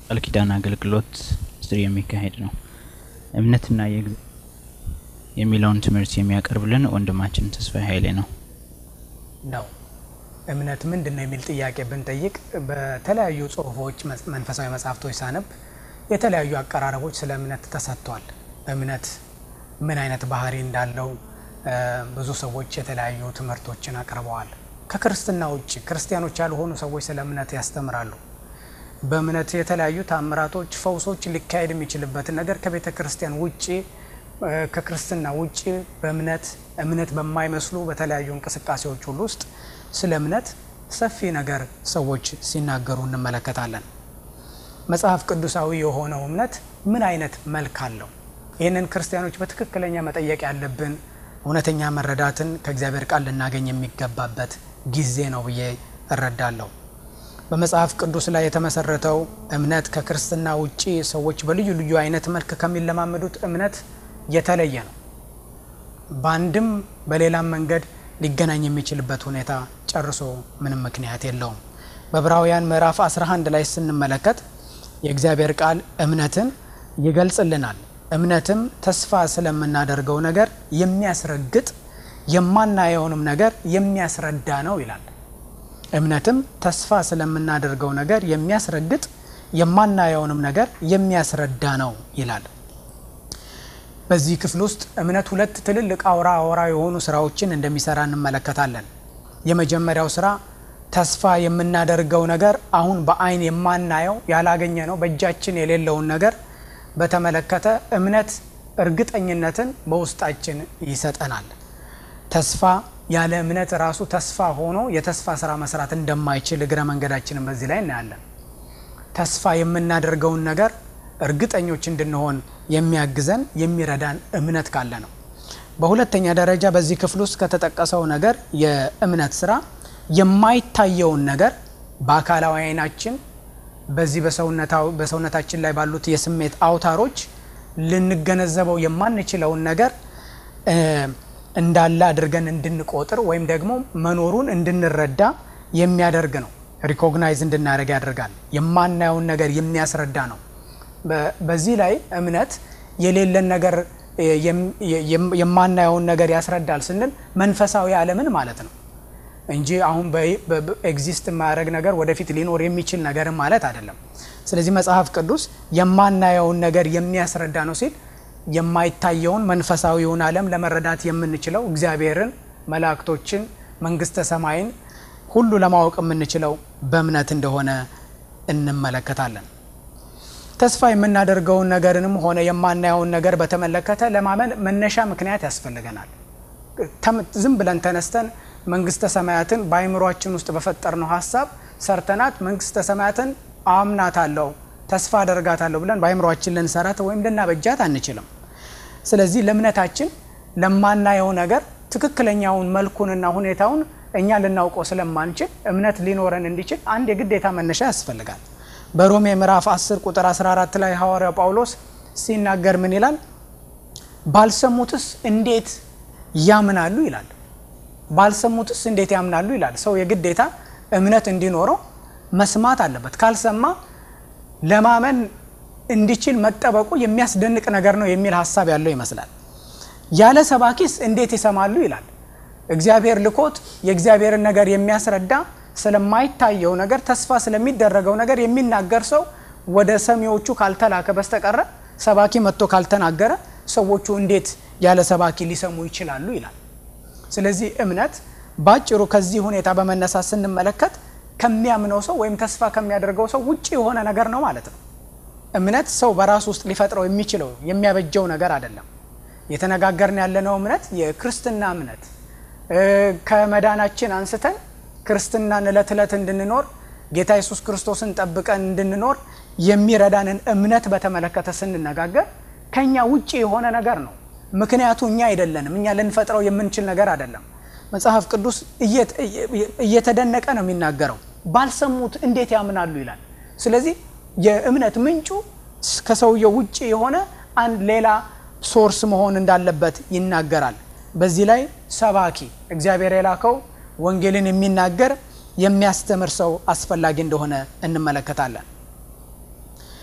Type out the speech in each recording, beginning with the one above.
ቃል ኪዳን አገልግሎት ስር የሚካሄድ ነው። እምነትና የእግዚአብሔር የሚለውን ትምህርት የሚያቀርብልን ወንድማችን ተስፋዬ ኃይሌ ነው። ነው እምነት ምንድን ነው የሚል ጥያቄ ብንጠይቅ በተለያዩ ጽሁፎች መንፈሳዊ መጽሐፍቶች ሳነብ የተለያዩ አቀራረቦች ስለ እምነት ተሰጥቷል። እምነት ምን አይነት ባህሪ እንዳለው ብዙ ሰዎች የተለያዩ ትምህርቶችን አቅርበዋል። ከክርስትና ውጭ ክርስቲያኖች ያልሆኑ ሰዎች ስለ እምነት ያስተምራሉ። በእምነት የተለያዩ ታምራቶች፣ ፈውሶች ሊካሄድ የሚችልበትን ነገር ከቤተ ክርስቲያን ውጭ ከክርስትና ውጭ በእምነት እምነት በማይመስሉ በተለያዩ እንቅስቃሴዎች ሁሉ ውስጥ ስለ እምነት ሰፊ ነገር ሰዎች ሲናገሩ እንመለከታለን። መጽሐፍ ቅዱሳዊ የሆነው እምነት ምን አይነት መልክ አለው? ይህንን ክርስቲያኖች በትክክለኛ መጠየቅ ያለብን እውነተኛ መረዳትን ከእግዚአብሔር ቃል ልናገኝ የሚገባበት ጊዜ ነው ብዬ እረዳለሁ። በመጽሐፍ ቅዱስ ላይ የተመሰረተው እምነት ከክርስትና ውጭ ሰዎች በልዩ ልዩ አይነት መልክ ከሚለማመዱት እምነት የተለየ ነው። በአንድም በሌላም መንገድ ሊገናኝ የሚችልበት ሁኔታ ጨርሶ ምንም ምክንያት የለውም። በዕብራውያን ምዕራፍ 11 ላይ ስንመለከት የእግዚአብሔር ቃል እምነትን ይገልጽልናል። እምነትም ተስፋ ስለምናደርገው ነገር የሚያስረግጥ የማናየውንም ነገር የሚያስረዳ ነው ይላል። እምነትም ተስፋ ስለምናደርገው ነገር የሚያስረግጥ የማናየውንም ነገር የሚያስረዳ ነው ይላል። በዚህ ክፍል ውስጥ እምነት ሁለት ትልልቅ አውራ አውራ የሆኑ ስራዎችን እንደሚሰራ እንመለከታለን። የመጀመሪያው ስራ ተስፋ የምናደርገው ነገር አሁን በአይን የማናየው ያላገኘ ነው በእጃችን የሌለውን ነገር በተመለከተ እምነት እርግጠኝነትን በውስጣችን ይሰጠናል። ተስፋ ያለ እምነት ራሱ ተስፋ ሆኖ የተስፋ ስራ መስራት እንደማይችል እግረ መንገዳችንን በዚህ ላይ እናያለን። ተስፋ የምናደርገውን ነገር እርግጠኞች እንድንሆን የሚያግዘን የሚረዳን እምነት ካለ ነው። በሁለተኛ ደረጃ በዚህ ክፍል ውስጥ ከተጠቀሰው ነገር የእምነት ስራ የማይታየውን ነገር በአካላዊ አይናችን በዚህ በሰውነታችን ላይ ባሉት የስሜት አውታሮች ልንገነዘበው የማንችለውን ነገር እንዳለ አድርገን እንድንቆጥር ወይም ደግሞ መኖሩን እንድንረዳ የሚያደርግ ነው። ሪኮግናይዝ እንድናደርግ ያደርጋል። የማናየውን ነገር የሚያስረዳ ነው። በዚህ ላይ እምነት የሌለን ነገር የማናየውን ነገር ያስረዳል ስንል መንፈሳዊ ዓለምን ማለት ነው እንጂ አሁን ኤግዚስት የማያደርግ ነገር ወደፊት ሊኖር የሚችል ነገር ማለት አይደለም። ስለዚህ መጽሐፍ ቅዱስ የማናየውን ነገር የሚያስረዳ ነው ሲል የማይታየውን መንፈሳዊውን ዓለም ለመረዳት የምንችለው እግዚአብሔርን፣ መላእክቶችን፣ መንግስተ ሰማይን ሁሉ ለማወቅ የምንችለው በእምነት እንደሆነ እንመለከታለን። ተስፋ የምናደርገውን ነገርንም ሆነ የማናየውን ነገር በተመለከተ ለማመን መነሻ ምክንያት ያስፈልገናል። ዝም ብለን ተነስተን መንግስተ ሰማያትን በአይምሯችን ውስጥ በፈጠርነው ሀሳብ ሰርተናት መንግስተ ሰማያትን አምናታለሁ ተስፋ አደርጋታለሁ ብለን በአይምሯችን ልንሰራት ወይም ልናበጃት አንችልም። ስለዚህ ለእምነታችን ለማናየው ነገር ትክክለኛውን መልኩንና ሁኔታውን እኛ ልናውቀው ስለማንችል እምነት ሊኖረን እንዲችል አንድ የግዴታ መነሻ ያስፈልጋል። በሮሜ ምዕራፍ 10 ቁጥር 14 ላይ ሐዋርያው ጳውሎስ ሲናገር ምን ይላል? ባልሰሙትስ እንዴት ያምናሉ ይላል። ባልሰሙትስ እንዴት ያምናሉ ይላል። ሰው የግዴታ እምነት እንዲኖረው መስማት አለበት። ካልሰማ ለማመን እንዲችል መጠበቁ የሚያስደንቅ ነገር ነው የሚል ሀሳብ ያለው ይመስላል። ያለ ሰባኪስ እንዴት ይሰማሉ ይላል። እግዚአብሔር ልኮት የእግዚአብሔርን ነገር የሚያስረዳ ስለማይታየው ነገር ተስፋ ስለሚደረገው ነገር የሚናገር ሰው ወደ ሰሚዎቹ ካልተላከ በስተቀረ ሰባኪ መጥቶ ካልተናገረ ሰዎቹ እንዴት ያለ ሰባኪ ሊሰሙ ይችላሉ ይላል። ስለዚህ እምነት ባጭሩ ከዚህ ሁኔታ በመነሳት ስንመለከት ከሚያምነው ሰው ወይም ተስፋ ከሚያደርገው ሰው ውጭ የሆነ ነገር ነው ማለት ነው። እምነት ሰው በራሱ ውስጥ ሊፈጥረው የሚችለው የሚያበጀው ነገር አይደለም። የተነጋገርን ያለነው እምነት የክርስትና እምነት ከመዳናችን አንስተን ክርስትናን እለት እለት እንድንኖር ጌታ ኢየሱስ ክርስቶስን ጠብቀን እንድንኖር የሚረዳንን እምነት በተመለከተ ስንነጋገር ከኛ ውጭ የሆነ ነገር ነው። ምክንያቱ እኛ አይደለንም። እኛ ልንፈጥረው የምንችል ነገር አይደለም። መጽሐፍ ቅዱስ እየተደነቀ ነው የሚናገረው። ባልሰሙት እንዴት ያምናሉ ይላል። ስለዚህ የእምነት ምንጩ ከሰውየው ውጭ የሆነ አንድ ሌላ ሶርስ መሆን እንዳለበት ይናገራል። በዚህ ላይ ሰባኪ እግዚአብሔር የላከው ወንጌልን የሚናገር የሚያስተምር ሰው አስፈላጊ እንደሆነ እንመለከታለን።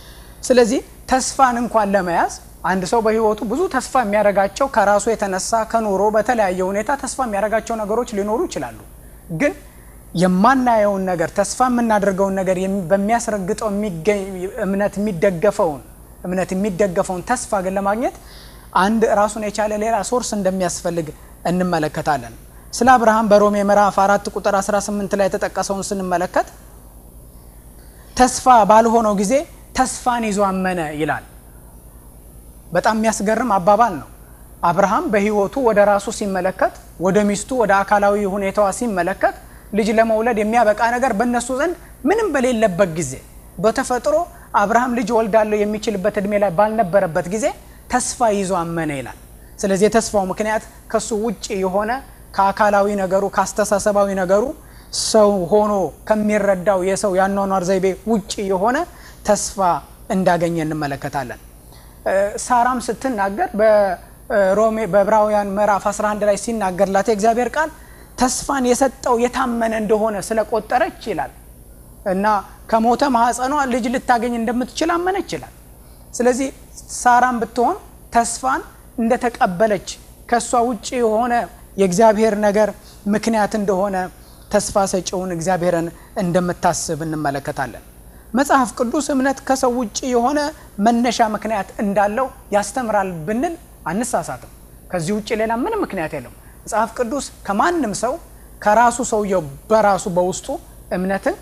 ስለዚህ ተስፋን እንኳን ለመያዝ አንድ ሰው በህይወቱ ብዙ ተስፋ የሚያደርጋቸው ከራሱ የተነሳ ከኑሮ በተለያየ ሁኔታ ተስፋ የሚያደርጋቸው ነገሮች ሊኖሩ ይችላሉ። ግን የማናየውን ነገር ተስፋ የምናደርገውን ነገር በሚያስረግጠው እምነት የሚደገፈውን እምነት የሚደገፈውን ተስፋ ግን ለማግኘት አንድ ራሱን የቻለ ሌላ ሶርስ እንደሚያስፈልግ እንመለከታለን። ስለ አብርሃም በሮሜ ምዕራፍ አራት ቁጥር 18 ላይ የተጠቀሰውን ስንመለከት ተስፋ ባልሆነው ጊዜ ተስፋን ይዞ አመነ ይላል። በጣም የሚያስገርም አባባል ነው። አብርሃም በህይወቱ ወደ ራሱ ሲመለከት፣ ወደ ሚስቱ ወደ አካላዊ ሁኔታዋ ሲመለከት ልጅ ለመውለድ የሚያበቃ ነገር በእነሱ ዘንድ ምንም በሌለበት ጊዜ በተፈጥሮ አብርሃም ልጅ ወልዳለሁ የሚችልበት እድሜ ላይ ባልነበረበት ጊዜ ተስፋ ይዞ አመነ ይላል። ስለዚህ የተስፋው ምክንያት ከሱ ውጭ የሆነ ከአካላዊ ነገሩ ከአስተሳሰባዊ ነገሩ ሰው ሆኖ ከሚረዳው የሰው የአኗኗር ዘይቤ ውጭ የሆነ ተስፋ እንዳገኘ እንመለከታለን። ሳራም ስትናገር በሮሜ በዕብራውያን ምዕራፍ 11 ላይ ሲናገርላት የእግዚአብሔር ቃል ተስፋን የሰጠው የታመነ እንደሆነ ስለቆጠረች ይላል እና ከሞተ ማህፀኗ ልጅ ልታገኝ እንደምትችል አመነች ይላል። ስለዚህ ሳራም ብትሆን ተስፋን እንደተቀበለች ከእሷ ውጭ የሆነ የእግዚአብሔር ነገር ምክንያት እንደሆነ ተስፋ ሰጪውን እግዚአብሔርን እንደምታስብ እንመለከታለን። መጽሐፍ ቅዱስ እምነት ከሰው ውጭ የሆነ መነሻ ምክንያት እንዳለው ያስተምራል ብንል አንሳሳትም። ከዚህ ውጭ ሌላ ምንም ምክንያት የለም። መጽሐፍ ቅዱስ ከማንም ሰው ከራሱ ሰውየው በራሱ በውስጡ እምነትን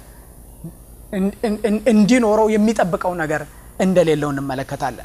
እንዲኖረው የሚጠብቀው ነገር እንደሌለው እንመለከታለን።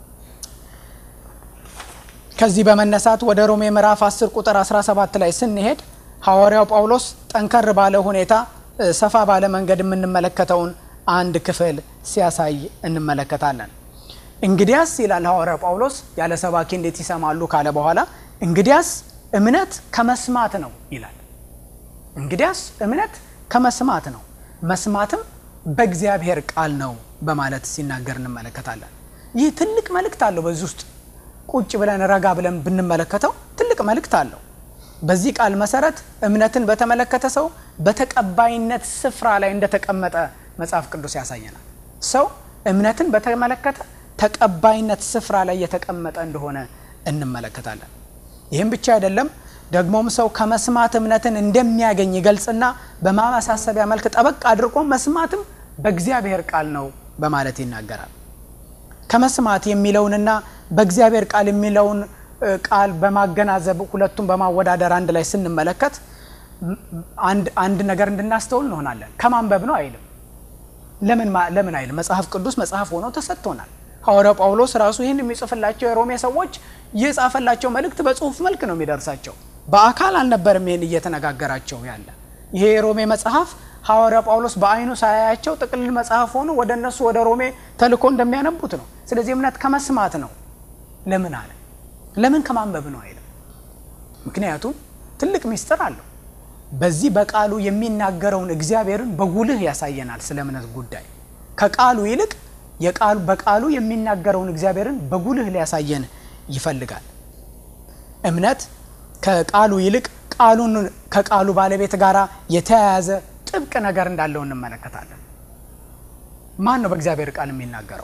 ከዚህ በመነሳት ወደ ሮሜ ምዕራፍ 10 ቁጥር 17 ላይ ስንሄድ ሐዋርያው ጳውሎስ ጠንከር ባለ ሁኔታ ሰፋ ባለ መንገድ የምንመለከተውን አንድ ክፍል ሲያሳይ እንመለከታለን። እንግዲያስ ይላል ሐዋርያው ጳውሎስ ያለ ሰባኪ እንዴት ይሰማሉ ካለ በኋላ እንግዲያስ እምነት ከመስማት ነው ይላል። እንግዲያስ እምነት ከመስማት ነው፣ መስማትም በእግዚአብሔር ቃል ነው በማለት ሲናገር እንመለከታለን። ይህ ትልቅ መልእክት አለው። በዚህ ውስጥ ቁጭ ብለን ረጋ ብለን ብንመለከተው ትልቅ መልእክት አለው። በዚህ ቃል መሰረት እምነትን በተመለከተ ሰው በተቀባይነት ስፍራ ላይ እንደተቀመጠ መጽሐፍ ቅዱስ ያሳየናል። ሰው እምነትን በተመለከተ ተቀባይነት ስፍራ ላይ የተቀመጠ እንደሆነ እንመለከታለን። ይህም ብቻ አይደለም፣ ደግሞም ሰው ከመስማት እምነትን እንደሚያገኝ ይገልጽና በማመሳሰቢያ መልክ ጠበቅ አድርጎ መስማትም በእግዚአብሔር ቃል ነው በማለት ይናገራል። ከመስማት የሚለውንና በእግዚአብሔር ቃል የሚለውን ቃል በማገናዘብ ሁለቱም በማወዳደር አንድ ላይ ስንመለከት አንድ ነገር እንድናስተውል እንሆናለን። ከማንበብ ነው አይልም። ለምን አይልም? መጽሐፍ ቅዱስ መጽሐፍ ሆኖ ተሰጥቶናል። ሐዋርያው ጳውሎስ ራሱ ይህን የሚጽፍላቸው የሮሜ ሰዎች የጻፈላቸው መልእክት በጽሁፍ መልክ ነው የሚደርሳቸው። በአካል አልነበርም ይህን እየተነጋገራቸው ያለ። ይሄ የሮሜ መጽሐፍ ሐዋርያው ጳውሎስ በአይኑ ሳያያቸው ጥቅልል መጽሐፍ ሆኖ ወደ እነሱ ወደ ሮሜ ተልኮ እንደሚያነቡት ነው። ስለዚህ እምነት ከመስማት ነው። ለምን አለ? ለምን ከማንበብ ነው አይልም። ምክንያቱም ትልቅ ሚስጥር አለው። በዚህ በቃሉ የሚናገረውን እግዚአብሔርን በጉልህ ያሳየናል። ስለ እምነት ጉዳይ ከቃሉ ይልቅ የቃሉ በቃሉ የሚናገረውን እግዚአብሔርን በጉልህ ሊያሳየን ይፈልጋል። እምነት ከቃሉ ይልቅ ቃሉን ከቃሉ ባለቤት ጋር የተያያዘ ጥብቅ ነገር እንዳለው እንመለከታለን። ማን ነው በእግዚአብሔር ቃል የሚናገረው?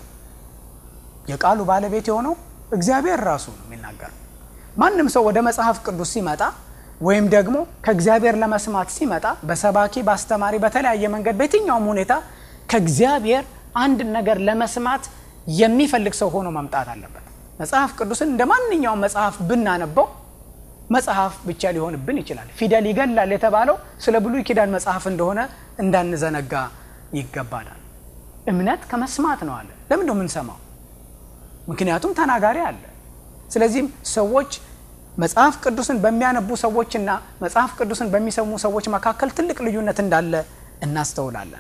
የቃሉ ባለቤት የሆነው እግዚአብሔር ራሱ ነው የሚናገረው። ማንም ሰው ወደ መጽሐፍ ቅዱስ ሲመጣ ወይም ደግሞ ከእግዚአብሔር ለመስማት ሲመጣ በሰባኪ በአስተማሪ፣ በተለያየ መንገድ በየትኛውም ሁኔታ ከእግዚአብሔር አንድ ነገር ለመስማት የሚፈልግ ሰው ሆኖ መምጣት አለበት። መጽሐፍ ቅዱስን እንደ ማንኛውም መጽሐፍ ብናነበው መጽሐፍ ብቻ ሊሆንብን ይችላል። ፊደል ይገላል የተባለው ስለ ብሉይ ኪዳን መጽሐፍ እንደሆነ እንዳንዘነጋ ይገባናል። እምነት ከመስማት ነው አለ። ለምን ነው የምንሰማው? ምክንያቱም ተናጋሪ አለ። ስለዚህም ሰዎች መጽሐፍ ቅዱስን በሚያነቡ ሰዎችና መጽሐፍ ቅዱስን በሚሰሙ ሰዎች መካከል ትልቅ ልዩነት እንዳለ እናስተውላለን።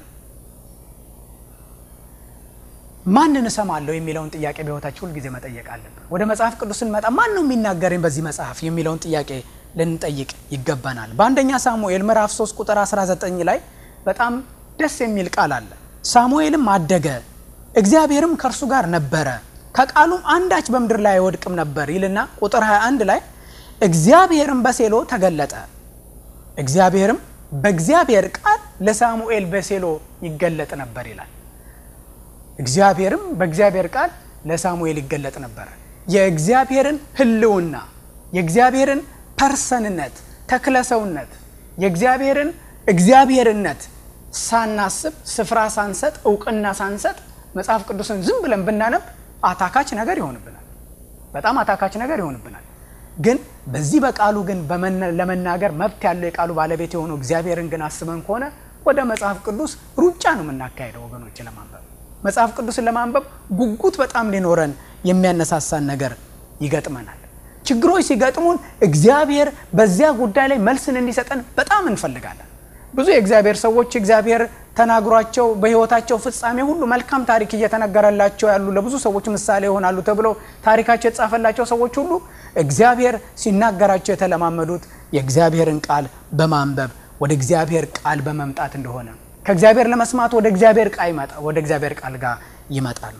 ማንን እሰማለሁ የሚለውን ጥያቄ በሕይወታችን ሁልጊዜ መጠየቅ አለብን። ወደ መጽሐፍ ቅዱስ ስንመጣ ማን ነው የሚናገረኝ በዚህ መጽሐፍ የሚለውን ጥያቄ ልንጠይቅ ይገባናል። በአንደኛ ሳሙኤል ምዕራፍ 3 ቁጥር 19 ላይ በጣም ደስ የሚል ቃል አለ። ሳሙኤልም አደገ፣ እግዚአብሔርም ከእርሱ ጋር ነበረ፣ ከቃሉም አንዳች በምድር ላይ አይወድቅም ነበር ይልና ቁጥር 21 ላይ እግዚአብሔርም በሴሎ ተገለጠ። እግዚአብሔርም በእግዚአብሔር ቃል ለሳሙኤል በሴሎ ይገለጥ ነበር ይላል። እግዚአብሔርም በእግዚአብሔር ቃል ለሳሙኤል ይገለጥ ነበረ። የእግዚአብሔርን ሕልውና የእግዚአብሔርን ፐርሰንነት ተክለሰውነት የእግዚአብሔርን እግዚአብሔርነት ሳናስብ ስፍራ ሳንሰጥ እውቅና ሳንሰጥ መጽሐፍ ቅዱስን ዝም ብለን ብናነብ አታካች ነገር ይሆንብናል። በጣም አታካች ነገር ይሆንብናል። ግን በዚህ በቃሉ ግን ለመናገር መብት ያለው የቃሉ ባለቤት የሆነው እግዚአብሔርን ግን አስበን ከሆነ ወደ መጽሐፍ ቅዱስ ሩጫ ነው የምናካሄደው ወገኖች። ለማንበብ መጽሐፍ ቅዱስን ለማንበብ ጉጉት በጣም ሊኖረን የሚያነሳሳን ነገር ይገጥመናል። ችግሮች ሲገጥሙን እግዚአብሔር በዚያ ጉዳይ ላይ መልስን እንዲሰጠን በጣም እንፈልጋለን። ብዙ የእግዚአብሔር ሰዎች እግዚአብሔር ተናግሯቸው በሕይወታቸው ፍጻሜ ሁሉ መልካም ታሪክ እየተነገረላቸው ያሉ ለብዙ ሰዎች ምሳሌ ይሆናሉ ተብለው ታሪካቸው የተጻፈላቸው ሰዎች ሁሉ እግዚአብሔር ሲናገራቸው የተለማመዱት የእግዚአብሔርን ቃል በማንበብ ወደ እግዚአብሔር ቃል በመምጣት እንደሆነ ከእግዚአብሔር ለመስማት ወደ እግዚአብሔር ቃል ወደ እግዚአብሔር ቃል ጋር ይመጣሉ።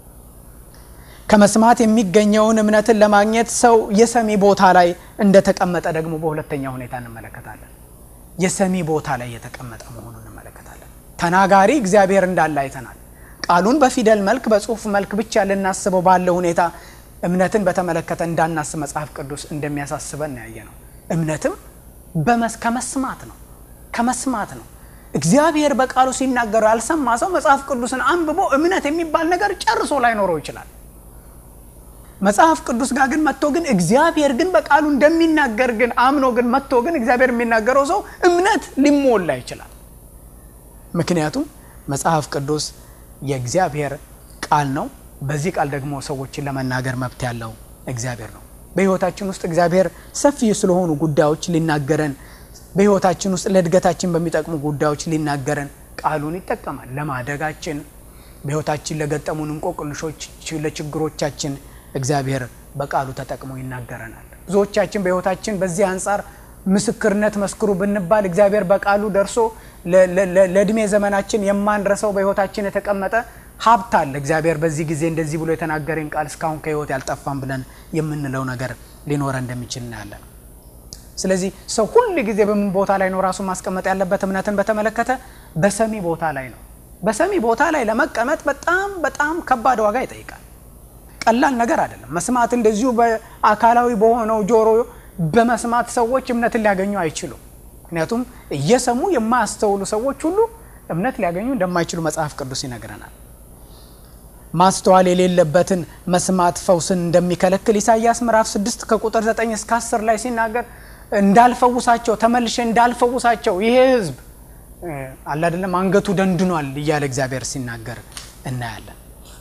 ከመስማት የሚገኘውን እምነትን ለማግኘት ሰው የሰሚ ቦታ ላይ እንደተቀመጠ ደግሞ በሁለተኛ ሁኔታ እንመለከታለን። የሰሚ ቦታ ላይ የተቀመጠ መሆኑን እንመለከታለን። ተናጋሪ እግዚአብሔር እንዳለ አይተናል። ቃሉን በፊደል መልክ በጽሁፍ መልክ ብቻ ልናስበው ባለ ሁኔታ እምነትን በተመለከተ እንዳናስብ መጽሐፍ ቅዱስ እንደሚያሳስበን ያየ ነው። እምነትም ከመስማት ነው ከመስማት ነው። እግዚአብሔር በቃሉ ሲናገረው ያልሰማ ሰው መጽሐፍ ቅዱስን አንብቦ እምነት የሚባል ነገር ጨርሶ ላይኖረው ይችላል። መጽሐፍ ቅዱስ ጋር ግን መጥቶ ግን እግዚአብሔር ግን በቃሉ እንደሚናገር ግን አምኖ ግን መጥቶ ግን እግዚአብሔር የሚናገረው ሰው እምነት ሊሞላ ይችላል። ምክንያቱም መጽሐፍ ቅዱስ የእግዚአብሔር ቃል ነው። በዚህ ቃል ደግሞ ሰዎችን ለመናገር መብት ያለው እግዚአብሔር ነው። በሕይወታችን ውስጥ እግዚአብሔር ሰፊ ስለሆኑ ጉዳዮች ሊናገረን፣ በሕይወታችን ውስጥ ለእድገታችን በሚጠቅሙ ጉዳዮች ሊናገረን ቃሉን ይጠቀማል። ለማደጋችን፣ በሕይወታችን ለገጠሙን እንቆቅልሾች፣ ለችግሮቻችን እግዚአብሔር በቃሉ ተጠቅሞ ይናገረናል። ብዙዎቻችን በሕይወታችን በዚህ አንጻር ምስክርነት መስክሩ ብንባል እግዚአብሔር በቃሉ ደርሶ ለእድሜ ዘመናችን የማንረሰው በሕይወታችን የተቀመጠ ሀብት አለ። እግዚአብሔር በዚህ ጊዜ እንደዚህ ብሎ የተናገረኝ ቃል እስካሁን ከሕይወት ያልጠፋም ብለን የምንለው ነገር ሊኖረ እንደሚችል እናያለን። ስለዚህ ሰው ሁል ጊዜ በምን ቦታ ላይ ነው ራሱን ማስቀመጥ ያለበት? እምነትን በተመለከተ በሰሚ ቦታ ላይ ነው። በሰሚ ቦታ ላይ ለመቀመጥ በጣም በጣም ከባድ ዋጋ ይጠይቃል። ቀላል ነገር አይደለም። መስማት እንደዚሁ በአካላዊ በሆነው ጆሮ በመስማት ሰዎች እምነትን ሊያገኙ አይችሉም። ምክንያቱም እየሰሙ የማያስተውሉ ሰዎች ሁሉ እምነት ሊያገኙ እንደማይችሉ መጽሐፍ ቅዱስ ይነግረናል። ማስተዋል የሌለበትን መስማት ፈውስን እንደሚከለክል ኢሳይያስ ምዕራፍ 6 ከቁጥር 9 እስከ 10 ላይ ሲናገር እንዳልፈውሳቸው ተመልሼ እንዳልፈውሳቸው ይሄ ሕዝብ አለ አይደለም አንገቱ ደንድኗል እያለ እግዚአብሔር ሲናገር እናያለን።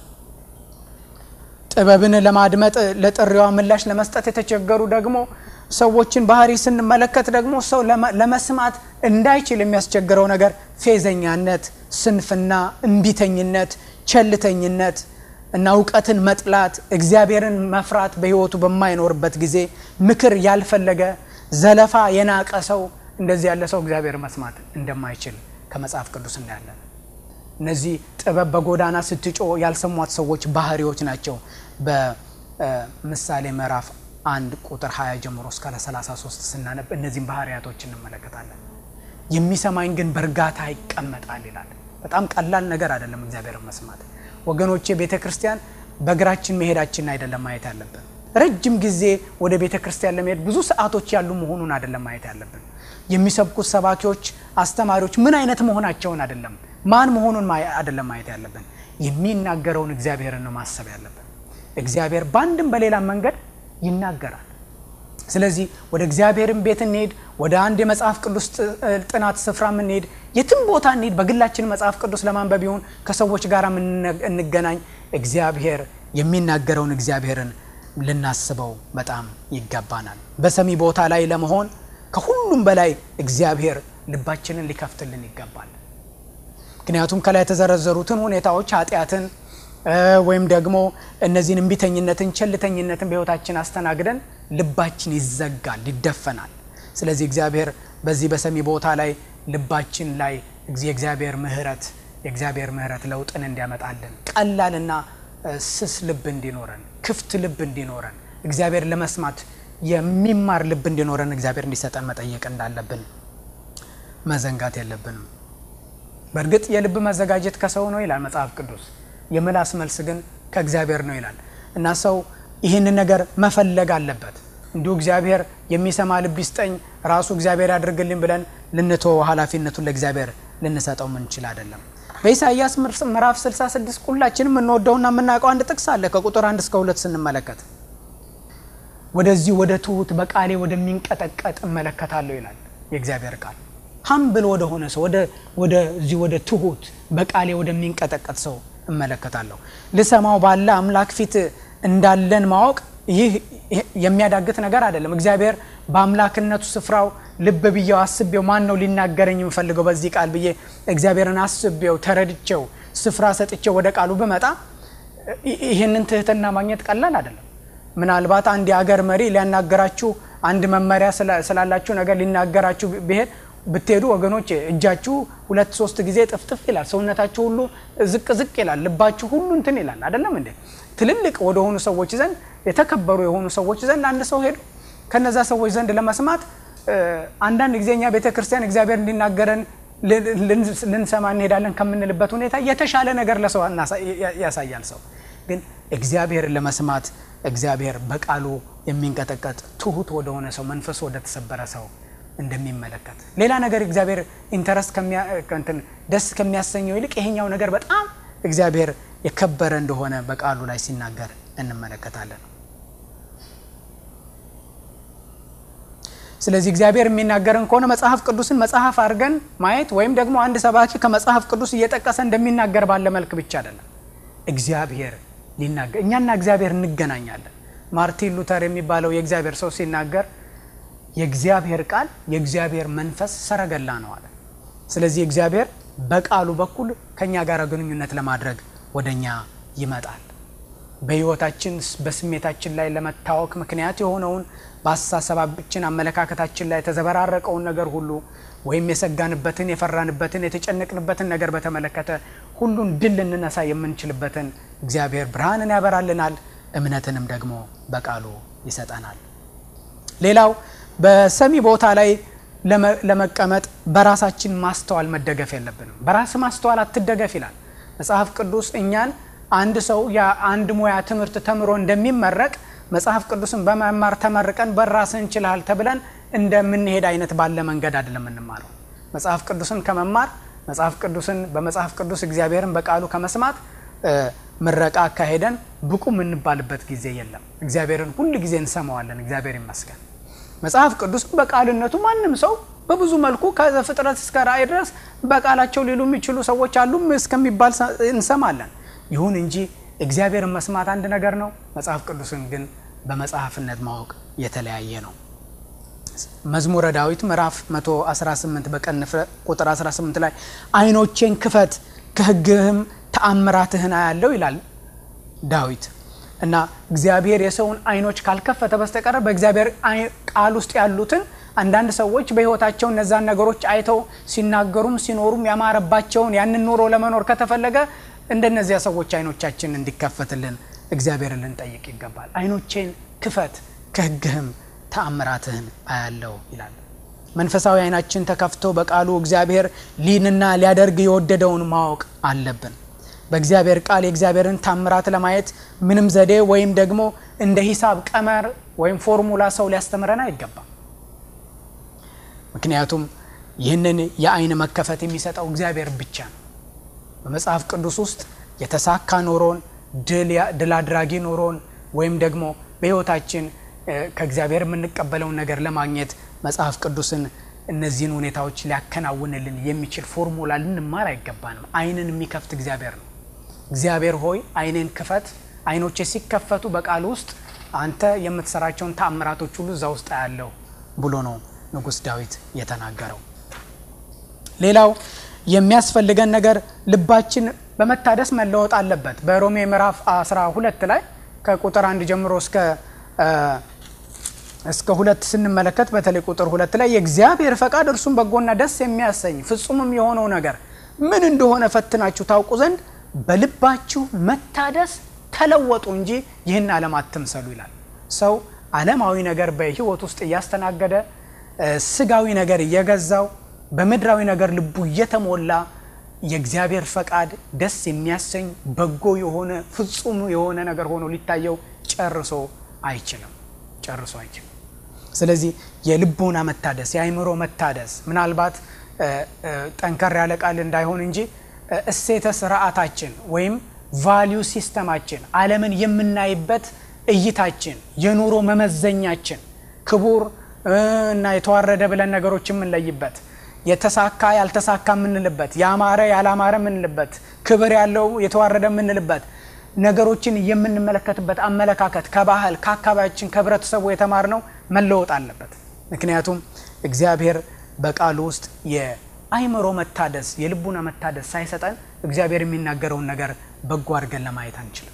ጥበብን ለማድመጥ ለጥሪዋ ምላሽ ለመስጠት የተቸገሩ ደግሞ ሰዎችን ባህሪ ስንመለከት ደግሞ ሰው ለመስማት እንዳይችል የሚያስቸግረው ነገር ፌዘኛነት፣ ስንፍና፣ እምቢተኝነት፣ ቸልተኝነት እና እውቀትን መጥላት፣ እግዚአብሔርን መፍራት በሕይወቱ በማይኖርበት ጊዜ ምክር ያልፈለገ ዘለፋ የናቀ ሰው እንደዚህ ያለ ሰው እግዚአብሔር መስማት እንደማይችል ከመጽሐፍ ቅዱስ እናያለን። እነዚህ ጥበብ በጎዳና ስትጮ ያልሰሟት ሰዎች ባህሪዎች ናቸው። በምሳሌ ምዕራፍ አንድ ቁጥር 20 ጀምሮ እስከ 33 ስናነብ እነዚህም ባህሪያቶች እንመለከታለን። የሚሰማኝ ግን በእርጋታ ይቀመጣል ይላል። በጣም ቀላል ነገር አይደለም እግዚአብሔርን መስማት ወገኖቼ። ቤተ ክርስቲያን በእግራችን መሄዳችን አይደለም ማየት ያለብን። ረጅም ጊዜ ወደ ቤተ ክርስቲያን ለመሄድ ብዙ ሰዓቶች ያሉ መሆኑን አይደለም ማየት ያለብን። የሚሰብኩት ሰባኪዎች፣ አስተማሪዎች ምን አይነት መሆናቸውን አይደለም ማን መሆኑን አይደለም ማየት ያለብን። የሚናገረውን እግዚአብሔርን ነው ማሰብ ያለብን። እግዚአብሔር በአንድም በሌላ መንገድ ይናገራል። ስለዚህ ወደ እግዚአብሔርን ቤት እንሄድ፣ ወደ አንድ የመጽሐፍ ቅዱስ ጥናት ስፍራ እንሄድ፣ የትም ቦታ እንሄድ፣ በግላችን መጽሐፍ ቅዱስ ለማንበብ ይሁን ከሰዎች ጋር እንገናኝ፣ እግዚአብሔር የሚናገረውን እግዚአብሔርን ልናስበው በጣም ይገባናል። በሰሚ ቦታ ላይ ለመሆን ከሁሉም በላይ እግዚአብሔር ልባችንን ሊከፍትልን ይገባል። ምክንያቱም ከላይ የተዘረዘሩትን ሁኔታዎች ኃጢአትን ወይም ደግሞ እነዚህን እምቢተኝነትን፣ ቸልተኝነትን በሕይወታችን አስተናግደን ልባችን ይዘጋል፣ ይደፈናል። ስለዚህ እግዚአብሔር በዚህ በሰሚ ቦታ ላይ ልባችን ላይ የእግዚአብሔር ምሕረት የእግዚአብሔር ምሕረት ለውጥን እንዲያመጣልን ቀላልና ስስ ልብ እንዲኖረን ክፍት ልብ እንዲኖረን እግዚአብሔር ለመስማት የሚማር ልብ እንዲኖረን እግዚአብሔር እንዲሰጠን መጠየቅ እንዳለብን መዘንጋት የለብንም። በእርግጥ የልብ መዘጋጀት ከሰው ነው ይላል መጽሐፍ ቅዱስ። የምላስ መልስ ግን ከእግዚአብሔር ነው ይላል እና ሰው ይህንን ነገር መፈለግ አለበት። እንዲሁ እግዚአብሔር የሚሰማ ልብ ይስጠኝ ራሱ እግዚአብሔር ያድርግልኝ ብለን ልንተወው ኃላፊነቱን ለእግዚአብሔር ልንሰጠው ምንችል አይደለም። በኢሳይያስ ምዕራፍ 66 ሁላችንም የምንወደውና የምናውቀው አንድ ጥቅስ አለ። ከቁጥር አንድ እስከ ሁለት ስንመለከት ወደዚህ ወደ ትሁት በቃሌ ወደሚንቀጠቀጥ እመለከታለሁ ይላል የእግዚአብሔር ቃል። ሀምብል ወደ ሆነ ሰው ወደዚህ ወደ ትሁት በቃሌ ወደሚንቀጠቀጥ ሰው እመለከታለሁ። ልሰማው ባለ አምላክ ፊት እንዳለን ማወቅ ይህ የሚያዳግት ነገር አይደለም። እግዚአብሔር በአምላክነቱ ስፍራው ልብ ብዬው አስቤው ማን ነው ሊናገረኝ የምፈልገው በዚህ ቃል ብዬ እግዚአብሔርን አስቤው ተረድቼው ስፍራ ሰጥቼው ወደ ቃሉ ብመጣ ይህንን ትህትና ማግኘት ቀላል አይደለም። ምናልባት አንድ የአገር መሪ ሊያናገራችሁ አንድ መመሪያ ስላላችሁ ነገር ሊናገራችሁ ብሄድ ብትሄዱ ወገኖች እጃችሁ ሁለት ሶስት ጊዜ ጥፍጥፍ ይላል። ሰውነታችሁ ሁሉ ዝቅ ዝቅ ይላል። ልባችሁ ሁሉ እንትን ይላል። አይደለም እንዴ? ትልልቅ ወደሆኑ ሰዎች ዘንድ የተከበሩ የሆኑ ሰዎች ዘንድ አንድ ሰው ሄዱ ከነዛ ሰዎች ዘንድ ለመስማት አንዳንድ ጊዜ እኛ ቤተ ክርስቲያን እግዚአብሔር እንዲናገረን ልንሰማ እንሄዳለን ከምንልበት ሁኔታ የተሻለ ነገር ለሰው ያሳያል። ሰው ግን እግዚአብሔርን ለመስማት እግዚአብሔር በቃሉ የሚንቀጠቀጥ ትሁት ወደሆነ ሰው መንፈሱ ወደ ተሰበረ ሰው እንደሚመለከት ሌላ ነገር እግዚአብሔር ኢንተረስት ደስ ከሚያሰኘው ይልቅ ይሄኛው ነገር በጣም እግዚአብሔር የከበረ እንደሆነ በቃሉ ላይ ሲናገር እንመለከታለን። ስለዚህ እግዚአብሔር የሚናገረን ከሆነ መጽሐፍ ቅዱስን መጽሐፍ አድርገን ማየት ወይም ደግሞ አንድ ሰባኪ ከመጽሐፍ ቅዱስ እየጠቀሰ እንደሚናገር ባለ መልክ ብቻ አይደለም። እግዚአብሔር ሊናገር እኛና እግዚአብሔር እንገናኛለን። ማርቲን ሉተር የሚባለው የእግዚአብሔር ሰው ሲናገር የእግዚአብሔር ቃል የእግዚአብሔር መንፈስ ሰረገላ ነው አለ። ስለዚህ እግዚአብሔር በቃሉ በኩል ከእኛ ጋር ግንኙነት ለማድረግ ወደ እኛ ይመጣል። በሕይወታችን በስሜታችን ላይ ለመታወክ ምክንያት የሆነውን በአስተሳሰባችን አመለካከታችን ላይ የተዘበራረቀውን ነገር ሁሉ ወይም የሰጋንበትን፣ የፈራንበትን፣ የተጨነቅንበትን ነገር በተመለከተ ሁሉን ድል ልንነሳ የምንችልበትን እግዚአብሔር ብርሃንን ያበራልናል፣ እምነትንም ደግሞ በቃሉ ይሰጠናል። ሌላው በሰሚ ቦታ ላይ ለመቀመጥ በራሳችን ማስተዋል መደገፍ የለብንም። በራስ ማስተዋል አትደገፍ ይላል መጽሐፍ ቅዱስ እኛን አንድ ሰው የአንድ ሙያ ትምህርት ተምሮ እንደሚመረቅ መጽሐፍ ቅዱስን በመማር ተመርቀን በራስህ እንችልሃል ተብለን እንደምንሄድ አይነት ባለ መንገድ አይደለም የምንማረው። መጽሐፍ ቅዱስን ከመማር መጽሐፍ ቅዱስን በመጽሐፍ ቅዱስ እግዚአብሔርን በቃሉ ከመስማት ምረቃ አካሄደን ብቁ የምንባልበት ጊዜ የለም። እግዚአብሔርን ሁል ጊዜ እንሰማዋለን። እግዚአብሔር ይመስገን። መጽሐፍ ቅዱስ በቃልነቱ ማንም ሰው በብዙ መልኩ ከዘፍጥረት እስከ ራእይ ድረስ በቃላቸው ሊሉ የሚችሉ ሰዎች አሉም እስከሚባል እንሰማለን። ይሁን እንጂ እግዚአብሔርን መስማት አንድ ነገር ነው። መጽሐፍ ቅዱስን ግን በመጽሐፍነት ማወቅ የተለያየ ነው። መዝሙረ ዳዊት ምዕራፍ 118 በቀን ቁጥር 18 ላይ ዓይኖቼን ክፈት ከሕግህም ተአምራትህን አያለው ይላል ዳዊት እና እግዚአብሔር የሰውን ዓይኖች ካልከፈተ በስተቀር በእግዚአብሔር ቃል ውስጥ ያሉትን አንዳንድ ሰዎች በሕይወታቸው እነዛን ነገሮች አይተው ሲናገሩም ሲኖሩም ያማረባቸውን ያንን ኑሮ ለመኖር ከተፈለገ እንደነዚያ ሰዎች ዓይኖቻችን እንዲከፈትልን እግዚአብሔርን ልንጠይቅ ይገባል። ዓይኖቼን ክፈት ከሕግህም ተአምራትህን አያለው ይላል። መንፈሳዊ ዓይናችን ተከፍቶ በቃሉ እግዚአብሔር ሊንና ሊያደርግ የወደደውን ማወቅ አለብን። በእግዚአብሔር ቃል የእግዚአብሔርን ታምራት ለማየት ምንም ዘዴ ወይም ደግሞ እንደ ሂሳብ ቀመር ወይም ፎርሙላ ሰው ሊያስተምረን አይገባም። ምክንያቱም ይህንን የዓይን መከፈት የሚሰጠው እግዚአብሔር ብቻ ነው። በመጽሐፍ ቅዱስ ውስጥ የተሳካ ኖሮን ድል አድራጊ ኖሮን ወይም ደግሞ በሕይወታችን ከእግዚአብሔር የምንቀበለውን ነገር ለማግኘት መጽሐፍ ቅዱስን እነዚህን ሁኔታዎች ሊያከናውንልን የሚችል ፎርሙላ ልንማር አይገባንም። ዓይንን የሚከፍት እግዚአብሔር ነው። እግዚአብሔር ሆይ ዓይኔን ክፈት፣ ዓይኖቼ ሲከፈቱ በቃል ውስጥ አንተ የምትሰራቸውን ተአምራቶች ሁሉ እዛ ውስጥ አያለው ብሎ ነው ንጉሥ ዳዊት የተናገረው። ሌላው የሚያስፈልገን ነገር ልባችን በመታደስ መለወጥ አለበት። በሮሜ ምዕራፍ 12 ላይ ከቁጥር አንድ ጀምሮ እስከ እስከ ሁለት ስንመለከት በተለይ ቁጥር ሁለት ላይ የእግዚአብሔር ፈቃድ እርሱም በጎና ደስ የሚያሰኝ ፍጹምም የሆነው ነገር ምን እንደሆነ ፈትናችሁ ታውቁ ዘንድ በልባችሁ መታደስ ተለወጡ እንጂ ይህን ዓለም አትምሰሉ ይላል። ሰው ዓለማዊ ነገር በሕይወት ውስጥ እያስተናገደ ስጋዊ ነገር እየገዛው በምድራዊ ነገር ልቡ እየተሞላ የእግዚአብሔር ፈቃድ ደስ የሚያሰኝ በጎ የሆነ ፍጹም የሆነ ነገር ሆኖ ሊታየው ጨርሶ አይችልም። ጨርሶ አይችልም። ስለዚህ የልቦና መታደስ፣ የአእምሮ መታደስ ምናልባት ጠንከር ያለ ቃል እንዳይሆን እንጂ እሴተ ስርዓታችን ወይም ቫሊዩ ሲስተማችን ዓለምን የምናይበት እይታችን የኑሮ መመዘኛችን ክቡር እና የተዋረደ ብለን ነገሮች የምንለይበት የተሳካ ያልተሳካ የምንልበት ያማረ ያላማረ የምንልበት ክብር ያለው የተዋረደ የምንልበት ነገሮችን የምንመለከትበት አመለካከት ከባህል ከአካባቢያችን ከህብረተሰቡ የተማርነው መለወጥ አለበት። ምክንያቱም እግዚአብሔር በቃሉ ውስጥ የአእምሮ መታደስ የልቡና መታደስ ሳይሰጠን እግዚአብሔር የሚናገረውን ነገር በጎ አድርገን ለማየት አንችልም።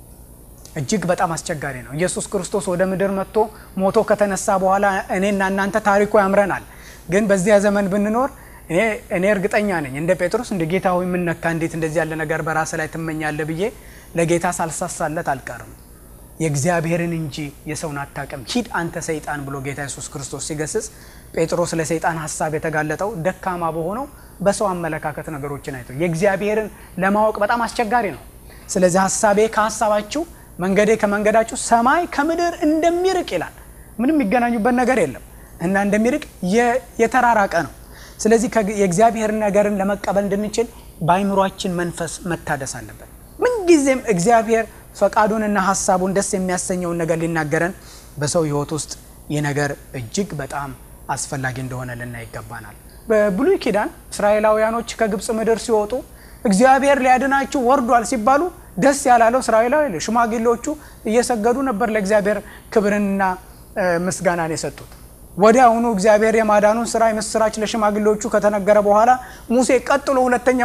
እጅግ በጣም አስቸጋሪ ነው። ኢየሱስ ክርስቶስ ወደ ምድር መጥቶ ሞቶ ከተነሳ በኋላ እኔና እናንተ ታሪኩ ያምረናል። ግን በዚያ ዘመን ብንኖር እኔ እርግጠኛ ነኝ እንደ ጴጥሮስ እንደ ጌታ ሆይ የምነካ እንዴት እንደዚህ ያለ ነገር በራስ ላይ ትመኛለህ ብዬ ለጌታ ሳልሳሳለት አልቀርም። የእግዚአብሔርን እንጂ የሰውን አታውቅም፣ ሂድ አንተ ሰይጣን ብሎ ጌታ ኢየሱስ ክርስቶስ ሲገስጽ ጴጥሮስ ለሰይጣን ሀሳብ የተጋለጠው ደካማ በሆነው በሰው አመለካከት ነገሮችን አይቶ የእግዚአብሔርን ለማወቅ በጣም አስቸጋሪ ነው። ስለዚህ ሀሳቤ ከሀሳባችሁ መንገዴ ከመንገዳችሁ ሰማይ ከምድር እንደሚርቅ ይላል። ምንም የሚገናኙበት ነገር የለም እና እንደሚርቅ የተራራቀ ነው። ስለዚህ የእግዚአብሔር ነገርን ለመቀበል እንድንችል በአይምሯችን መንፈስ መታደስ አለበት። ምንጊዜም እግዚአብሔር ፈቃዱንና ሀሳቡን ደስ የሚያሰኘውን ነገር ሊናገረን በሰው ሕይወት ውስጥ ይህ ነገር እጅግ በጣም አስፈላጊ እንደሆነ ልናይ ይገባናል። በብሉይ ኪዳን እስራኤላውያኖች ከግብፅ ምድር ሲወጡ እግዚአብሔር ሊያድናችሁ ወርዷል ሲባሉ ደስ ያላለው እስራኤላዊ ሽማግሌዎቹ እየሰገዱ ነበር ለእግዚአብሔር ክብርንና ምስጋናን የሰጡት። ወዲያውኑ እግዚአብሔር የማዳኑን ስራ የምስራች ለሽማግሌዎቹ ከተነገረ በኋላ ሙሴ ቀጥሎ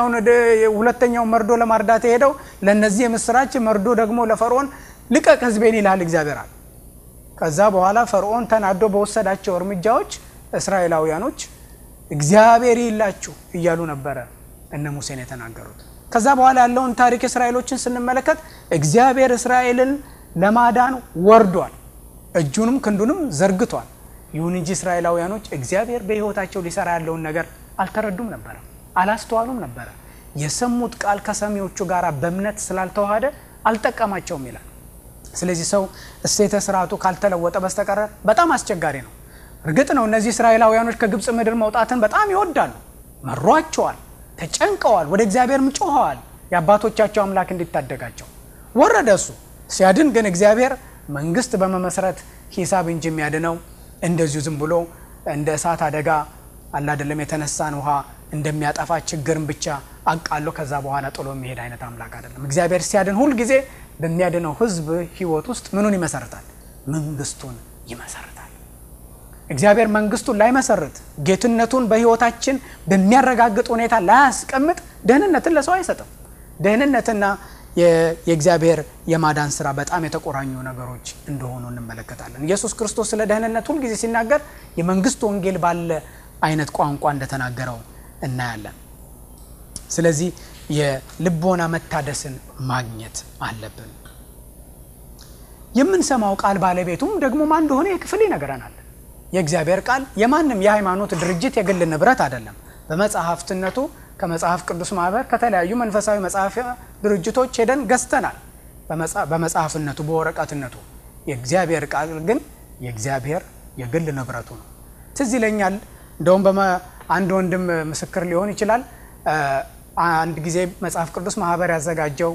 ሁለተኛውን መርዶ ለማርዳት የሄደው ለእነዚህ የምስራች መርዶ ደግሞ ለፈርዖን ልቀቅ ሕዝቤን ይልሃል እግዚአብሔር አለ። ከዛ በኋላ ፈርዖን ተናዶ በወሰዳቸው እርምጃዎች እስራኤላውያኖች እግዚአብሔር ይላችሁ እያሉ ነበረ እነ ሙሴን የተናገሩት። ከዛ በኋላ ያለውን ታሪክ እስራኤሎችን ስንመለከት እግዚአብሔር እስራኤልን ለማዳን ወርዷል፣ እጁንም ክንዱንም ዘርግቷል። ይሁን እንጂ እስራኤላውያኖች እግዚአብሔር በሕይወታቸው ሊሰራ ያለውን ነገር አልተረዱም ነበረ፣ አላስተዋሉም ነበረ። የሰሙት ቃል ከሰሚዎቹ ጋር በእምነት ስላልተዋሃደ አልጠቀማቸውም ይላል። ስለዚህ ሰው እሴተ ስርዓቱ ካልተለወጠ በስተቀረ በጣም አስቸጋሪ ነው። እርግጥ ነው እነዚህ እስራኤላውያኖች ከግብፅ ምድር መውጣትን በጣም ይወዳሉ፣ መሯቸዋል፣ ተጨንቀዋል፣ ወደ እግዚአብሔርም ጮኸዋል የአባቶቻቸው አምላክ እንዲታደጋቸው። ወረደ እሱ ሲያድን ግን እግዚአብሔር መንግስት በመመስረት ሂሳብ እንጂ የሚያድነው እንደዚሁ ዝም ብሎ እንደ እሳት አደጋ አላደለም የተነሳን ውሃ እንደሚያጠፋ ችግርን ብቻ አቃሎ ከዛ በኋላ ጥሎ የሚሄድ አይነት አምላክ አይደለም። እግዚአብሔር ሲያድን ሁልጊዜ በሚያድነው ሕዝብ ሕይወት ውስጥ ምኑን ይመሰርታል? መንግስቱን ይመሰርታል። እግዚአብሔር መንግስቱን ላይመሰርት ጌትነቱን በሕይወታችን በሚያረጋግጥ ሁኔታ ላያስቀምጥ ደህንነትን ለሰው አይሰጥም። ደህንነትና የእግዚአብሔር የማዳን ስራ በጣም የተቆራኙ ነገሮች እንደሆኑ እንመለከታለን። ኢየሱስ ክርስቶስ ስለ ደህንነት ሁልጊዜ ሲናገር የመንግስት ወንጌል ባለ አይነት ቋንቋ እንደተናገረው እናያለን። ስለዚህ የልቦና መታደስን ማግኘት አለብን። የምንሰማው ቃል ባለቤቱም ደግሞ ማን እንደሆነ የክፍል ይነግረናል። የእግዚአብሔር ቃል የማንም የሃይማኖት ድርጅት የግል ንብረት አይደለም። በመጽሐፍትነቱ ከመጽሐፍ ቅዱስ ማህበር ከተለያዩ መንፈሳዊ መጽሐፍ ድርጅቶች ሄደን ገዝተናል። በመጽሐፍነቱ በወረቀትነቱ የእግዚአብሔር ቃል ግን የእግዚአብሔር የግል ንብረቱ ነው። ትዝ ይለኛል። እንደውም አንድ ወንድም ምስክር ሊሆን ይችላል። አንድ ጊዜ መጽሐፍ ቅዱስ ማህበር ያዘጋጀው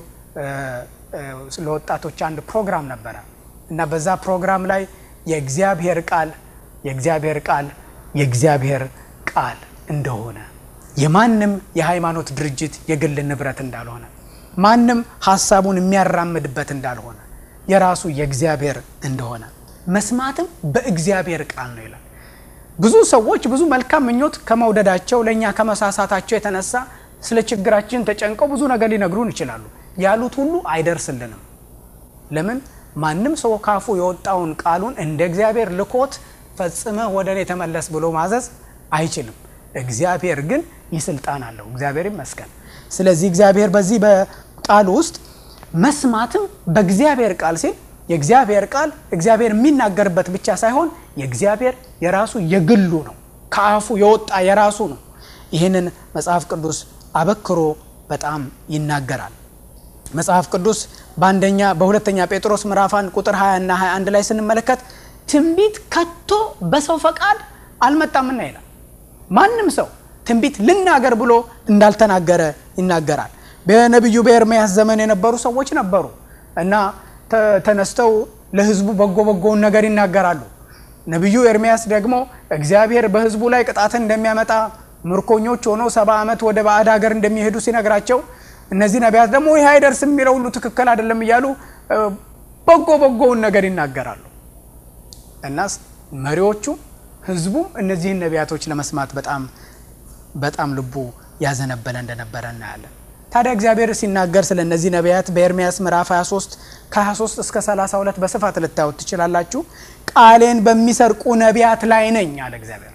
ለወጣቶች አንድ ፕሮግራም ነበረ እና በዛ ፕሮግራም ላይ የእግዚአብሔር ቃል የእግዚአብሔር ቃል የእግዚአብሔር ቃል እንደሆነ የማንም የሃይማኖት ድርጅት የግል ንብረት እንዳልሆነ ማንም ሀሳቡን የሚያራምድበት እንዳልሆነ የራሱ የእግዚአብሔር እንደሆነ መስማትም በእግዚአብሔር ቃል ነው ይላል። ብዙ ሰዎች ብዙ መልካም ምኞት ከመውደዳቸው ለእኛ ከመሳሳታቸው የተነሳ ስለ ችግራችን ተጨንቀው ብዙ ነገር ሊነግሩን ይችላሉ። ያሉት ሁሉ አይደርስልንም። ለምን? ማንም ሰው ካፉ የወጣውን ቃሉን እንደ እግዚአብሔር ልኮት ፈጽመህ ወደ እኔ ተመለስ ብሎ ማዘዝ አይችልም። እግዚአብሔር ግን ይህ ስልጣን አለው። እግዚአብሔር ይመስገን። ስለዚህ እግዚአብሔር በዚህ በቃሉ ውስጥ መስማትም በእግዚአብሔር ቃል ሲል የእግዚአብሔር ቃል እግዚአብሔር የሚናገርበት ብቻ ሳይሆን የእግዚአብሔር የራሱ የግሉ ነው። ከአፉ የወጣ የራሱ ነው። ይህንን መጽሐፍ ቅዱስ አበክሮ በጣም ይናገራል። መጽሐፍ ቅዱስ በአንደኛ በሁለተኛ ጴጥሮስ ምዕራፍ 1 ቁጥር 20 እና 21 ላይ ስንመለከት ትንቢት ከቶ በሰው ፈቃድ አልመጣምና ይላል። ማንም ሰው ትንቢት ልናገር ብሎ እንዳልተናገረ ይናገራል። በነቢዩ በኤርምያስ ዘመን የነበሩ ሰዎች ነበሩ እና ተነስተው ለሕዝቡ በጎ በጎውን ነገር ይናገራሉ። ነቢዩ ኤርምያስ ደግሞ እግዚአብሔር በሕዝቡ ላይ ቅጣትን እንደሚያመጣ ምርኮኞች ሆነው ሰባ ዓመት ወደ ባዕድ ሀገር እንደሚሄዱ ሲነግራቸው እነዚህ ነቢያት ደግሞ ይህ አይደርስም የሚለው ሁሉ ትክክል አይደለም እያሉ በጎ በጎውን ነገር ይናገራሉ እና መሪዎቹ ህዝቡም እነዚህን ነቢያቶች ለመስማት በጣም በጣም ልቡ ያዘነበለ እንደነበረ እናያለን። ታዲያ እግዚአብሔር ሲናገር ስለ እነዚህ ነቢያት በኤርምያስ ምዕራፍ 23 ከ23 እስከ 32 በስፋት ልታዩት ትችላላችሁ። ቃሌን በሚሰርቁ ነቢያት ላይ ነኝ አለ እግዚአብሔር።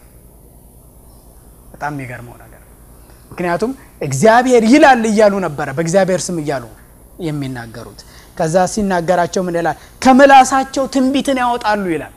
በጣም የሚገርመው ነገር ምክንያቱም እግዚአብሔር ይላል እያሉ ነበረ በእግዚአብሔር ስም እያሉ የሚናገሩት። ከዛ ሲናገራቸው ምን ይላል? ከምላሳቸው ትንቢትን ያወጣሉ ይላል።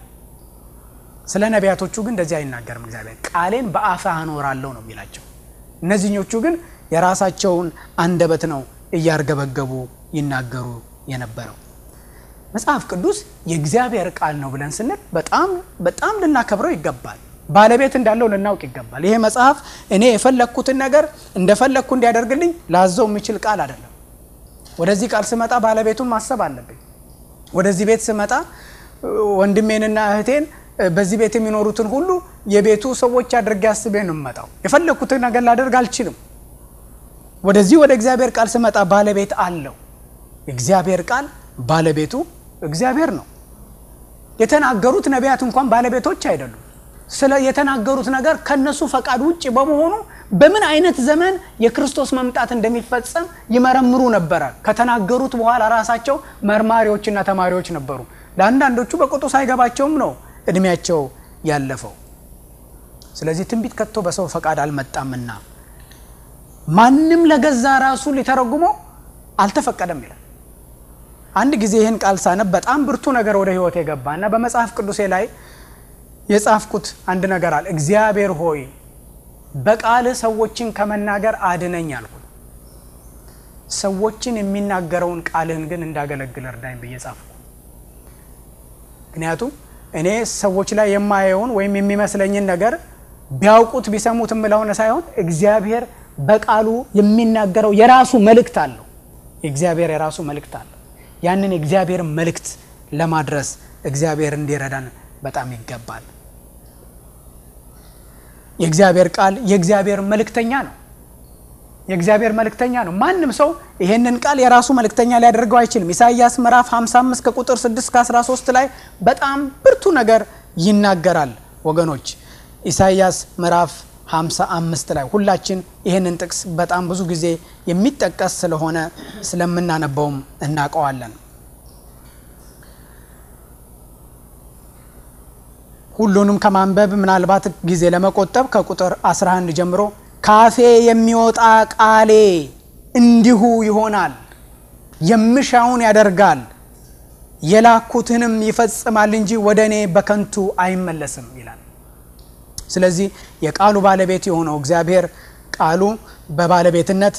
ስለ ነቢያቶቹ ግን እንደዚህ አይናገርም እግዚአብሔር። ቃሌን በአፍህ አኖራለሁ ነው የሚላቸው። እነዚህኞቹ ግን የራሳቸውን አንደበት ነው እያርገበገቡ ይናገሩ የነበረው። መጽሐፍ ቅዱስ የእግዚአብሔር ቃል ነው ብለን ስንል በጣም በጣም ልናከብረው ይገባል። ባለቤት እንዳለው ልናውቅ ይገባል። ይሄ መጽሐፍ እኔ የፈለግኩትን ነገር እንደፈለግኩ እንዲያደርግልኝ ላዘው የሚችል ቃል አይደለም። ወደዚህ ቃል ስመጣ ባለቤቱን ማሰብ አለብኝ። ወደዚህ ቤት ስመጣ ወንድሜንና እህቴን በዚህ ቤት የሚኖሩትን ሁሉ የቤቱ ሰዎች አድርጌ አስቤ ነው የምመጣው። የፈለግኩትን ነገር ላደርግ አልችልም። ወደዚህ ወደ እግዚአብሔር ቃል ስመጣ ባለቤት አለው። የእግዚአብሔር ቃል ባለቤቱ እግዚአብሔር ነው። የተናገሩት ነቢያት እንኳን ባለቤቶች አይደሉም። ስለ የተናገሩት ነገር ከነሱ ፈቃድ ውጭ በመሆኑ በምን አይነት ዘመን የክርስቶስ መምጣት እንደሚፈጸም ይመረምሩ ነበረ። ከተናገሩት በኋላ ራሳቸው መርማሪዎችና ተማሪዎች ነበሩ። ለአንዳንዶቹ በቁጡ ሳይገባቸውም ነው እድሜያቸው ያለፈው። ስለዚህ ትንቢት ከቶ በሰው ፈቃድ አልመጣምና ማንም ለገዛ ራሱ ሊተረጉመው አልተፈቀደም ይላል። አንድ ጊዜ ይህን ቃል ሳነብ በጣም ብርቱ ነገር ወደ ሕይወት የገባ እና በመጽሐፍ ቅዱሴ ላይ የጻፍኩት አንድ ነገር አለ። እግዚአብሔር ሆይ በቃልህ ሰዎችን ከመናገር አድነኝ አልኩ። ሰዎችን የሚናገረውን ቃልህን ግን እንዳገለግል እርዳኝ ብዬ ጻፍኩ። ምክንያቱም እኔ ሰዎች ላይ የማየውን ወይም የሚመስለኝን ነገር ቢያውቁት ቢሰሙት የምለውን ሳይሆን እግዚአብሔር በቃሉ የሚናገረው የራሱ መልእክት አለው። የእግዚአብሔር የራሱ መልእክት አለው። ያንን የእግዚአብሔር መልእክት ለማድረስ እግዚአብሔር እንዲረዳን በጣም ይገባል። የእግዚአብሔር ቃል የእግዚአብሔር መልእክተኛ ነው። የእግዚአብሔር መልእክተኛ ነው። ማንም ሰው ይሄንን ቃል የራሱ መልእክተኛ ሊያደርገው አይችልም። ኢሳይያስ ምዕራፍ 55 ከቁጥር 6 እስከ 13 ላይ በጣም ብርቱ ነገር ይናገራል። ወገኖች ኢሳይያስ ምዕራፍ 55 ላይ ሁላችን ይህንን ጥቅስ በጣም ብዙ ጊዜ የሚጠቀስ ስለሆነ ስለምናነበውም እናውቀዋለን። ሁሉንም ከማንበብ ምናልባት ጊዜ ለመቆጠብ ከቁጥር 11 ጀምሮ ካፌ የሚወጣ ቃሌ እንዲሁ ይሆናል፣ የምሻውን ያደርጋል፣ የላኩትንም ይፈጽማል እንጂ ወደ እኔ በከንቱ አይመለስም ይላል። ስለዚህ የቃሉ ባለቤት የሆነው እግዚአብሔር ቃሉ በባለቤትነት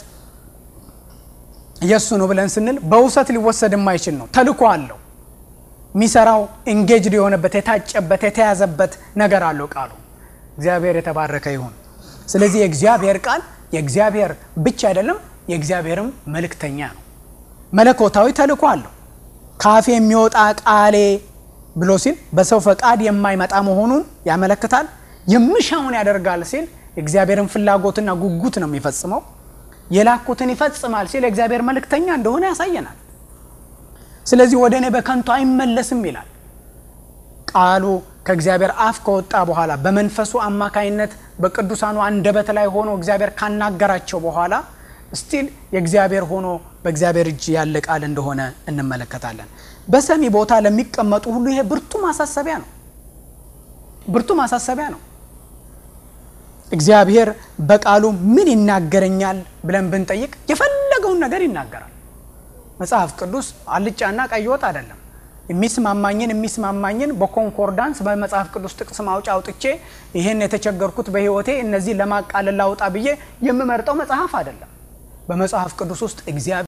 የእሱ ነው ብለን ስንል በውሰት ሊወሰድ የማይችል ነው። ተልኮ አለው። የሚሰራው ኢንጌጅድ የሆነበት የታጨበት የተያዘበት ነገር አለው ቃሉ። እግዚአብሔር የተባረከ ይሁን። ስለዚህ የእግዚአብሔር ቃል የእግዚአብሔር ብቻ አይደለም፣ የእግዚአብሔርም መልእክተኛ ነው። መለኮታዊ ተልኮ አለው። ካፌ የሚወጣ ቃሌ ብሎ ሲል በሰው ፈቃድ የማይመጣ መሆኑን ያመለክታል። የምሻውን ያደርጋል ሲል የእግዚአብሔርን ፍላጎትና ጉጉት ነው የሚፈጽመው። የላኩትን ይፈጽማል ሲል የእግዚአብሔር መልእክተኛ እንደሆነ ያሳየናል። ስለዚህ ወደ እኔ በከንቱ አይመለስም ይላል። ቃሉ ከእግዚአብሔር አፍ ከወጣ በኋላ በመንፈሱ አማካይነት በቅዱሳኑ አንደበት ላይ ሆኖ እግዚአብሔር ካናገራቸው በኋላ ስቲል የእግዚአብሔር ሆኖ በእግዚአብሔር እጅ ያለ ቃል እንደሆነ እንመለከታለን። በሰሚ ቦታ ለሚቀመጡ ሁሉ ይሄ ብርቱ ማሳሰቢያ ነው። ብርቱ ማሳሰቢያ ነው። እግዚአብሔር በቃሉ ምን ይናገረኛል ብለን ብንጠይቅ የፈለገውን ነገር ይናገራል። መጽሐፍ ቅዱስ አልጫና ቀይ ወጥ አይደለም። የሚስማማኝን የሚስማማኝን በኮንኮርዳንስ በመጽሐፍ ቅዱስ ጥቅስ ማውጫ አውጥቼ ይህን የተቸገርኩት በሕይወቴ እነዚህ ለማቃለል ላውጣ ብዬ የምመርጠው መጽሐፍ አይደለም። በመጽሐፍ ቅዱስ ውስጥ እግዚአብሔር